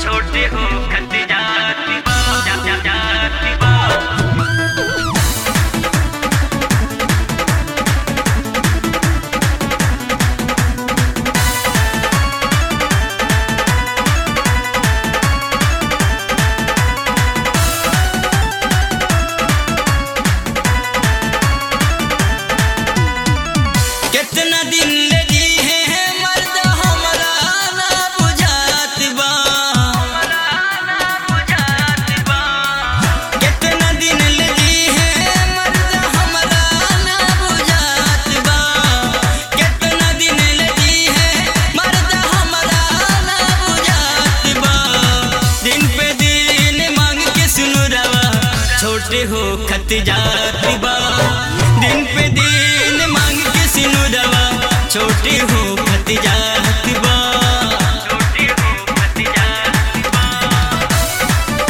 छोटे हो खत जाती बा जा, जा, जाती बा कितना दिन ले जी है मर्द हमरा ना बुझात बा कितना दिन ले जी है मर्द हमरा ना बुझात बा कितना दिन ले जी है मर्द हमरा ना बुझात बा दिन पे दिन मांग के सुनु रवा छोटे हो खत जात बा दिन पे दिन मांग के सुनु रवा छोटे हो खत जात बा छोटे हो खत जाती बा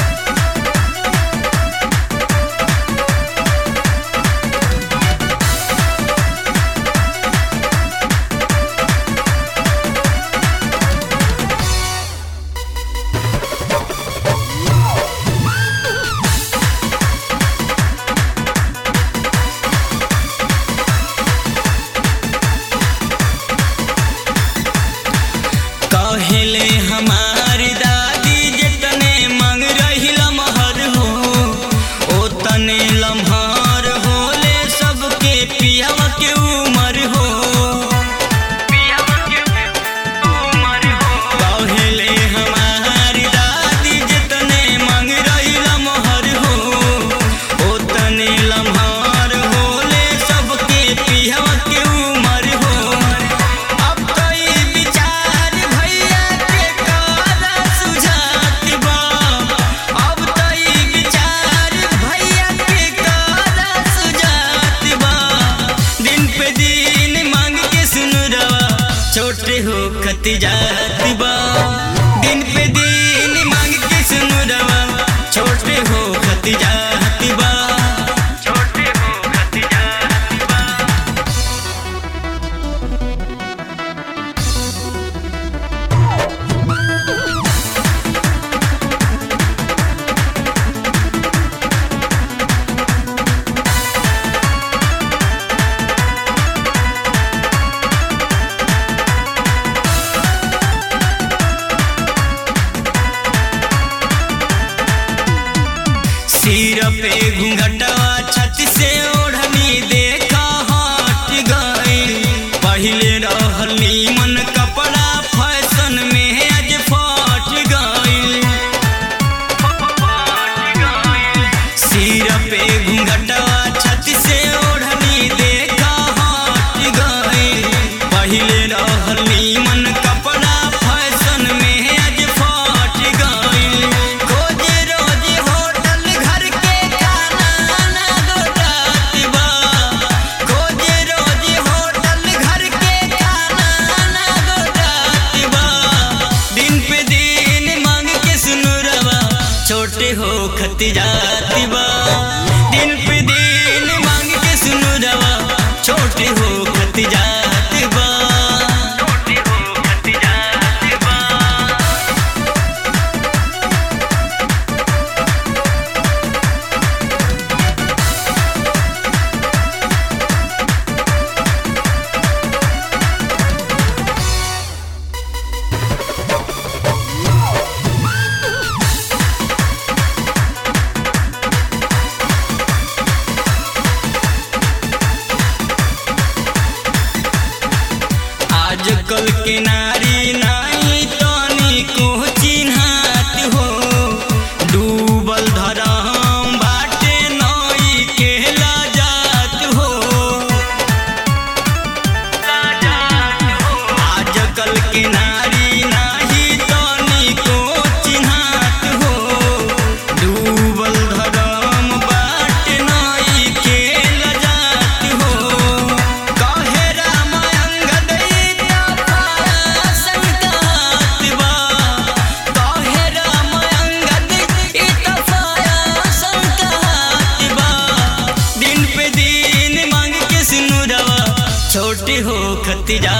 कहले हमार दादी जितने मांग रही लमहर हो ओ तने लम्हार होले सबके पियावा के उमर हो कहले हमार दादी जितने मांग रही लमहर हो ओ तने लम्हार होले सबके पियावा के उमर हो अब तो ई विचार भैया के कारा सुझात बा अब तो ई विचार भैया के कारा सुझात बा दिन पे दिन मांग के सुन रवा छोटे हो खत जात बा दिन पे दिन मांग के सुन रवा छोटे हो खत जात बा छोटे हो खत जाती बा सिर पे घूंघटवा छत से ओढ़नी देखा हट गई पहले रहली मन कपड़ा फैशन में आज फट गई सिर पे घूंघटवा छत से ओढ़नी देखा हट गई पहले रहली मन कपड़ा फैशन में आज फट गई खोज रोज होटल घर के खाना ना गोटात बा खोज रोज होटल घर के खाना ना गोटात बा दिन पे दिन मांग के सुनु रवा छोटे हो खत जाती बा दिन पे दिन मांग के सुनु रवा छोटे हो खत जाती बा छोटे हो खत जाती बा आजकल के नारी नाई तनी को चिन्हात हो डूबल धरम बाटे नई के लाजात हो आजकल के नारी नाही तनी को चिन्हात हो डूबल धरम बाटे नई के लाजात हो कहे राम अंगद संगात बा कहे राम अंगद संगात बा दिन पे दिन मांग के सुनु रवा छोटे हो खत जा